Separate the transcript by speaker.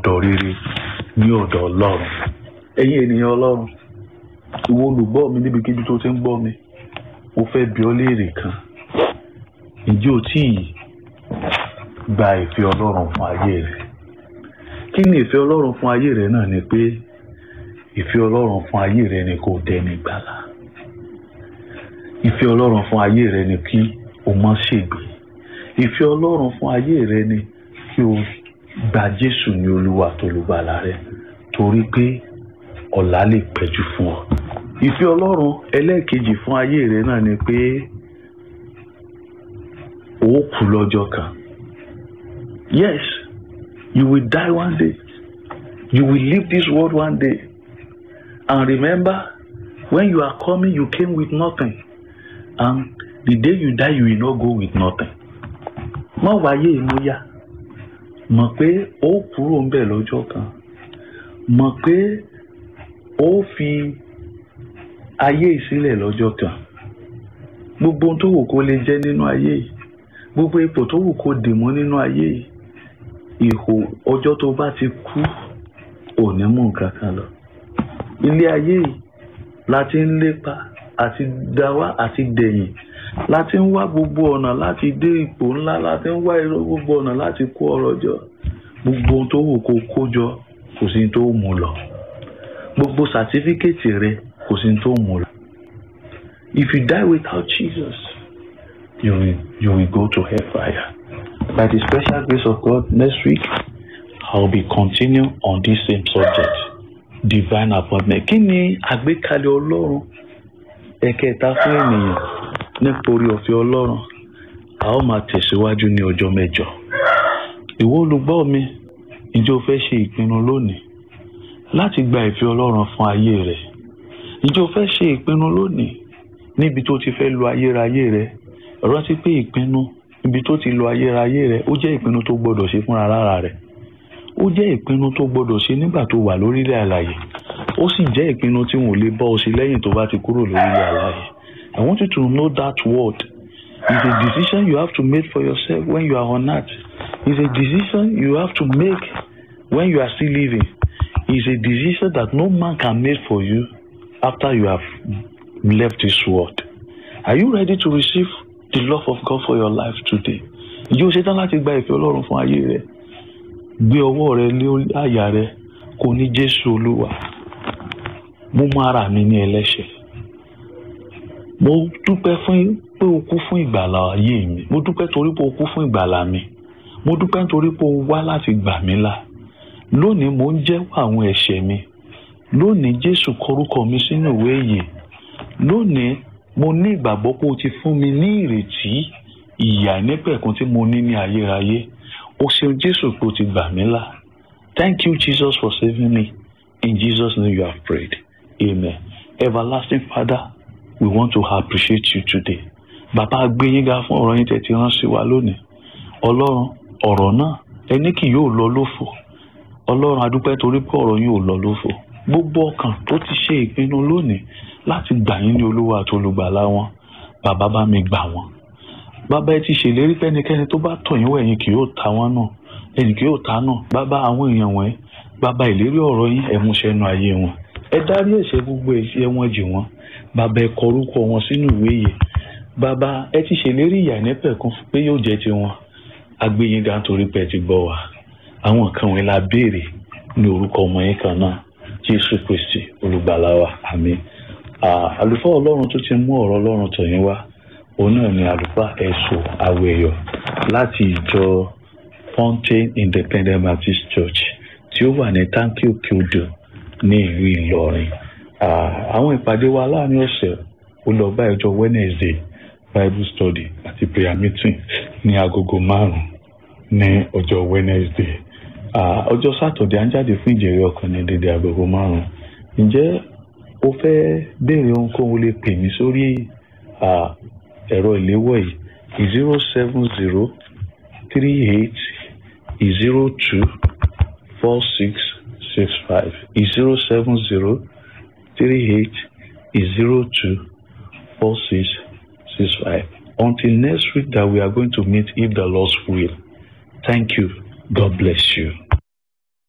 Speaker 1: ọ̀dọ̀ rere ní ọ̀dọ̀ ọlọ́run ẹ̀yin ènìyàn ọlọ́run ìwọ olùgbọ́ mi níbikíbi tó ti ń gbọ́ mi mo fẹ́ bi ọ́ léèrè kan ǹjẹ́ o tí ì gba ìfẹ́ ọlọ́run fún ayé rẹ kí ni ìfẹ́ ọlọ́run fún ayé rẹ náà ni pé ìfẹ́ ọlọ́run fún ayé rẹ ni kò dẹni gbàlà ìfẹ́ ọlọ́run fún ayé rẹ ni kí o má ṣègbè ìfẹ́ ọlọ́run fún ayé rẹ ni kí o gba jésù ní olúwa tolùgbàlà rẹ torí pé ọ̀la lè pẹ́jù fún ọ ìfẹ́ ọlọ́run ẹlẹ́ẹ̀kejì fún ayé rẹ náà ni pé o kú lọ́jọ́ kan yes you will die one day you will leave this world one day and remember when you are coming you came with nothing and the day you die you will not go with nothing má wáyé ìmúyà mọ̀ pé ó kúrò ń bẹ̀ lọ́jọ́ kan mọ̀ pé ó fi ayé ìsílẹ̀ lọ́jọ́ kan gbogbo ohun tó wù kó lè jẹ́ nínú ayé yìí gbogbo ipò tó wù kó dì mọ́ nínú ayé yìí ìhò ọjọ́ tó bá ti kú ò ní mú nǹkan kan lọ ilé ayé yìí la ti ń lépa àti dáwà àti dẹ̀yìn láti ń wá gbogbo ọ̀nà láti dé ipò ńlá láti ń wá irọ́ gbogbo ọ̀nà láti kó ọrọ̀ jọ gbogbo ohun tó wù kó kó jọ kò sí tó mú lọ gbogbo sàtífíkẹ́tì rẹ kò sí tó mú lọ if you die without Jesus you will you will go to hellfire by the special grace of God next week I will be continue on this same subject divine appointment kí ni àgbékalẹ̀ ọlọ́run ẹ̀kẹta fún ènìyàn nítorí ọ̀fẹ́ ọlọ́run a ó máa tẹ̀síwájú ní ọjọ́ mẹ́jọ ìwọ olùgbọ́ mi ǹjẹ́ o fẹ́ ṣe ìpinnu lónìí láti gba ìfẹ́ ọlọ́run fún ayé rẹ ǹjẹ́ o fẹ́ ṣe ìpinnu lónìí níbi tó ti fẹ́ lo ayérayé rẹ rántí pé ìpinnu ibi tó ti lo ayérayé rẹ ó jẹ́ ìpinnu tó gbọdọ̀ ṣe fúnra lára rẹ ó jẹ́ ìpinnu tó gbọdọ̀ ṣe nígbà tó wà lórílẹ̀ àlàyé ó sì jẹ́ ìpinnu tí wọn ò lè bọ́ ọ sí lẹ́yìn tó bá ti kúrò lórílẹ̀ àlàyé I want you to know that word is a decision you have to make for yourself when you are on earth is a decision you have to make when you are still living is a decision that no man can make for you after you have left this world are you ready to receive the love of God for your life today ǹjẹ́ o ṣetán láti gba ìfẹ́ Ọlọ́run fún ayé rẹ gbé ọwọ́ rẹ lé àyà rẹ kò ní Jésù Olúwa mo mọ ara mi ní ẹlẹ́ṣẹ̀ mo dúpẹ́ fún pé o kú fún ìgbàlà ayé mi mo dúpẹ́ torí pé o kú fún ìgbàlà mi mo dúpẹ́ nítorí pé o wá láti gbà mí là lónìí mo ń jẹ́wọ́ àwọn ẹ̀ṣẹ̀ mi lónìí Jésù kọrúkọ mi sínú ìwé ìyè lónìí mo ní ìgbàgbọ́ pé o ti fún mi ní ìrètí ìyà nípẹ̀kun tí mo ní ní ayérayé o ṣeun Jésù pé o ti gbà mí là thank you Jesus for saving me in Jesus name you have prayed amen everlasting Father we want to appreciate you today bàbá gbẹ̀yìngà fún ọ̀rọ̀ yín tẹ̀tí rán sí wa lónìí ọlọ́run ọ̀rọ̀ náà ẹni kì yóò lọ lófo ọlọ́run adúpẹ́ torí pé ọ̀rọ̀ yín ò lọ lófo gbogbo ọkàn tó ti ṣe ìpinnu lónìí láti gbà yín ní olúwa àti olùgbàlà wọn bàbá bá mi gbà wọn bàbá ẹ ti ṣèlérí pẹ́nikẹ́ni tó bá tọ̀ yín wọ̀ ẹ̀yin kì yóò ta wọn náà ẹ̀yin kì yóò ta náà bàbá àwọn èèyàn wọ̀nyí bàbá ìlérí ọ̀rọ̀ yín ẹ múṣẹ nínú ayé wọn ẹ dárí ẹ̀ṣẹ̀ gbogbo ẹ̀ṣẹ̀ wọn jì wọ́n bàbá ẹ kọ orúkọ wọn sínú ìwé yìí bàbá ẹ ti ṣèlérí ìyà nípẹ̀kun pé yóò jẹ́ tiwọn agbẹ́yìnga nítorí pé ẹ ti gbọ́ wa àwọn kan wọn la béèrè ní orúkọ ọmọ yín kan náà jésù kristi olùgbàlà wa àmín àlùfáà ọlọ́run tó ti mú ọ̀rọ̀ ọlọ́run tọ̀ yín wá òun náà ni àlùfáà ẹ̀sùn awẹ̀yọ̀ láti ìjọ fountain independent baptist church tí ó wà ní táǹkì òkè odò ní ìlú ìlọrin àwọn ìpàdé wa láàrin ọ̀sẹ̀ ó lọ bá ìjọ wednesday bible study àti prayer meeting ní agogo márùn ní ọjọ́ wednesday ọjọ́ saturday à ń jáde fún ìjẹ̀rẹ̀ ọkàn ní dédé agogo márùn ǹjẹ́ o fẹ́ béèrè ohunkóhun lè pè mí sórí ẹ̀rọ ìléwọ́ yìí zero seven zero three eight zero two four six six five zero seven zero three eight zero two four six six five. Until next week that we are going to meet if the Lord's will. Thank you. God bless you.